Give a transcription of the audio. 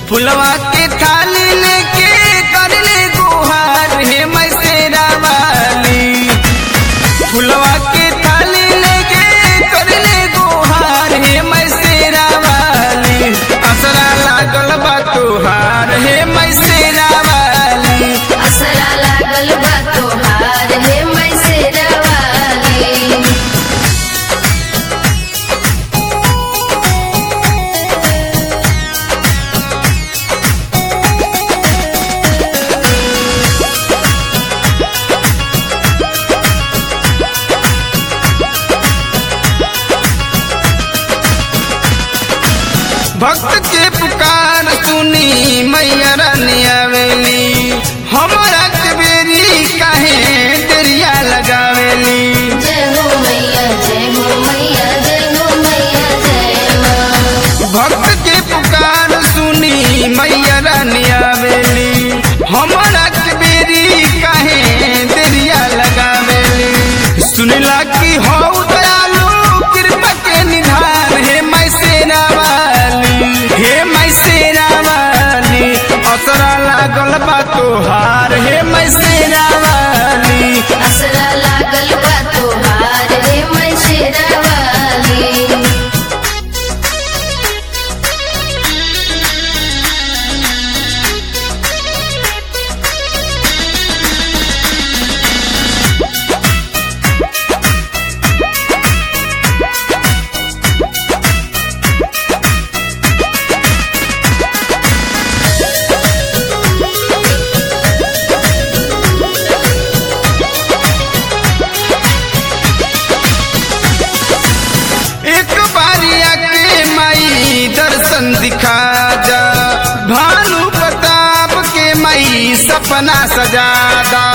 फुलवा के थाली लेके करले गुहार हे मैसेरा वाली फुलवा के थाली लेके करले गुहार हे मैसेरा वाली असरा लागल बा तोहार हे मैसेरा वाली असरा लागल बा तोहार हे मैसेरा वाली भक्त के पुकार सुनी मैया रानी आवेली हमारा के बेरी काहे दरिया लगावेली जय हो मैया जय हो मैया जय हो मैया जय माँ भक्त के पुकार सुनी मैया रानी आवेली हमारा के बेरी काहे दरिया लगावेली सुनला की हो दयालु कृपा के निधान हे मैसेरा वाली हे मैसेरा वाली असरा लागल बा तोहार हे मैसेरा वाली असरा लागल बा तोहार हे मैसेरा वाली एक बारिया के माई दर्शन दिखा जा भानु प्रताप के माई सपना सजा दा